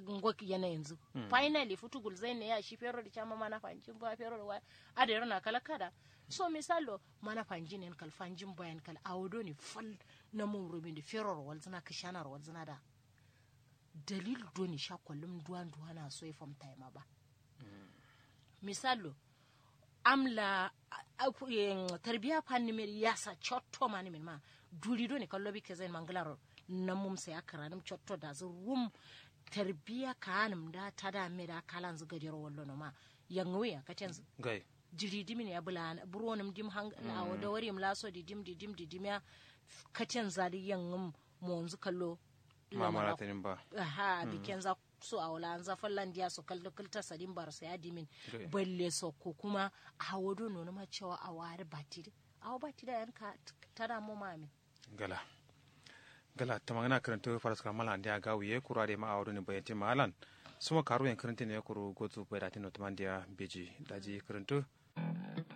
ngwak yana yanzu finally futu gulzai ne ya shi fero da chama mana fanjin ba fero da waya ada yana kala kada so misalo mana fanjin en kal fanjin bayan kal awodo ne fal na mun rubin da fero wal zina kishana wal zina da dalil do ni sha kullum duwan duwana so ya fam time ba misalo amla tarbiya fanni mer yasa chotto mani min ma duri do ne kallo bi kezen mangalaro na mum sai akara nim chotto da zu rum tarbiya kanum da tada me da kalan zu gadiro wallo no ma yangwe ya katen gai jiri dimin ya bula buronum dim hang na wada wari im laso di dim di dim di dim ya katen zali yangum monzu kallo mamara tanin ba aha biken za so a wala an zafin landiya su kalli kulta sadin bar sa ya dimin Okay. balle so ko kuma a hawado nono ma cewa a wari batiri a bati da yanka tana mu mami gala gala ta magana karanta faras kamala ndia gawi ye kura de ma awdo ne bayati malan suma karu yan karanta ne kuru gozu bayati no tamandia beji daji karanta